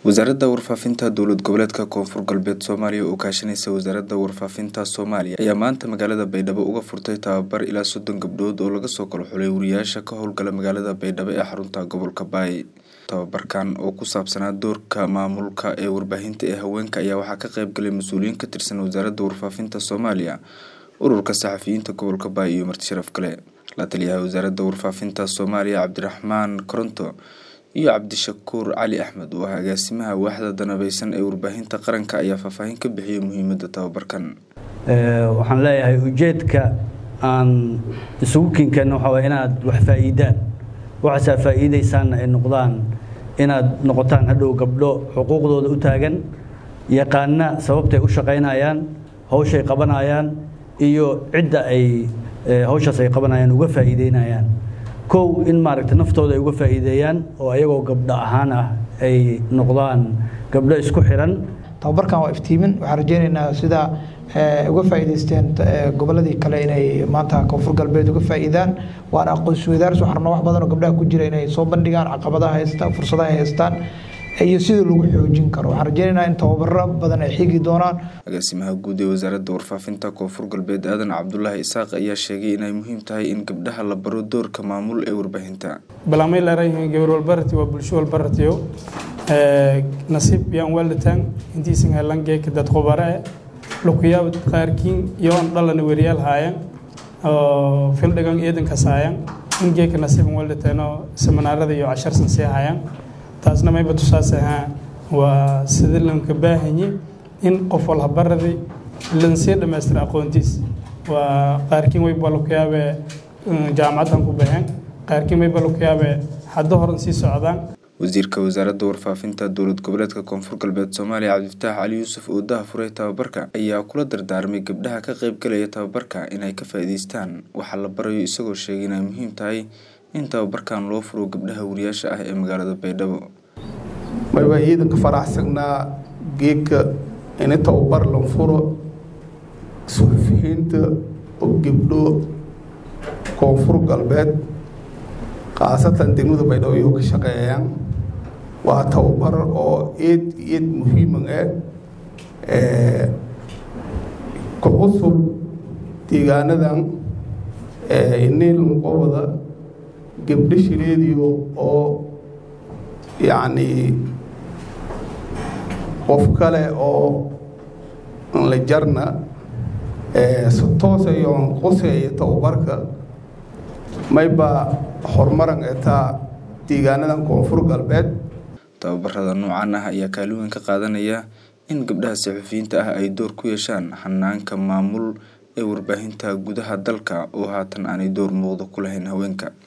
wasaaradda warfaafinta dowlad goboleedka koonfur galbeed soomaaliya oo kaashanaysa wasaaradda warfaafinta soomaaliya ayaa maanta magaalada baydhabo uga furtay tababar ilaa soddon gabdhood oo laga soo kala xulay wariyaasha ka howlgala magaalada baydhabo ee xarunta gobolka baay tababarkan oo ku saabsanaa doorka maamulka ee warbaahinta ee haweenka ayaa waxaa ka qayb galay mas-uuliyiin ka tirsan wasaaradda warfaafinta soomaaliya ururka saxafiyiinta gobolka baay iyo marti sharaf kale la taliyaha wasaaradda warfaafinta soomaaliya cabdiraxmaan koronto iyo cabdishakuur cali axmed oo ah agaasimaha waaxda danabeysan ee warbaahinta qaranka ayaa faahfaahin ka bixiyay muhiimadda tababarkan waxaan leeyahay ujeedka aan isugu kinkeenno waxaa waye inaad wax faa'iidaan waxaasaa faa'iidaysaanna ay noqdaan inaad noqotaan hadhow gabdho xuquuqdooda u taagan yaqaana sababtay u shaqaynayaan hawshay qabanayaan iyo cidda ay hawshaas ay qabanayaan uga faa'iideynayaan kow in maaragta naftooda ay uga faa'iideeyaan oo ayagoo gabdho ahaan ah ay noqdaan gabdho isku xiran tababarkan waa iftiimin waxaan rajeynaynaa sida uga faa'iidaysteen gobolladii kale inay maanta koonfur galbeed uga faa'iidaan waana aqoonsi wadaars waxaan rabnaa wax badan oo gabdhaha ku jira inay soo bandhigaan caqabadaha haystaan fursadaha ay haystaan iyo sida lagu xoojin karo waxaan rajeynaynaa in tababaro badan ay xigi doonaan agaasimaha guud ee wasaaradda warfaafinta koonfur galbeed aadan cabdulaahi isaaq ayaa sheegay inay muhiim tahay in gabdhaha la baro doorka maamul ee warbaahinta balamay leerayihiin gabar walbarati waa bulsho walbaratiyo nasiib yaan waalitaan intiisan helangeeka dad khubare lukuyaab qaarkiin iyoon dhalana weriyaal haayan oo fildhigan eedankas haayan in geeka nasiiban waalitaan seminaarada iyo casharsan sii haayan taasna mayba tusaas ahaa waa sida lanka baahanyi in qof walhabaradi lansii dhammaystira aqoontiis waa qaarkiin wayba lakuyaabe jaamacaddan ku baxeen qaarkiin wayba lakuyaabe haddo horan sii socdaan wasiirka wasaaradda warfaafinta dowlad goboleedka koonfur galbeed soomaaliya cabdifataax cali yuusuf oo daha furay tababarka ayaa kula dardaarmay gabdhaha ka qayb galaya tababarka inay ka faa'iidaystaan waxaa la barayo isagoo sheegay inay muhiim tahay in tababarkan loo furo gabdhaha wariyaasha ah ee magaalada baydhabo mayba ciidanka faraxsagnaa geedka ini tababar la furo suxufiyiinta oo gebdho koonfur galbeed khaasatan degmada baydhabo iyo ka shaqeeyaan waa tababar oo eed eed muhiiman ah ku cusub deegaanadan iniilmaqowada gebdho shireediyo oo yacni qof kale oo la jarna si toosayo quseeya tababarka mayba horumaran etaa deegaanadan koonfur galbeed tababarada noocan ah ayaa kaalin weyn ka qaadanaya in gabdhaha saxufiyiinta ah ay door ku yeeshaan xanaanka maamul ee warbaahinta gudaha dalka oo haatan aanay door muuqda ku lahayn haweenka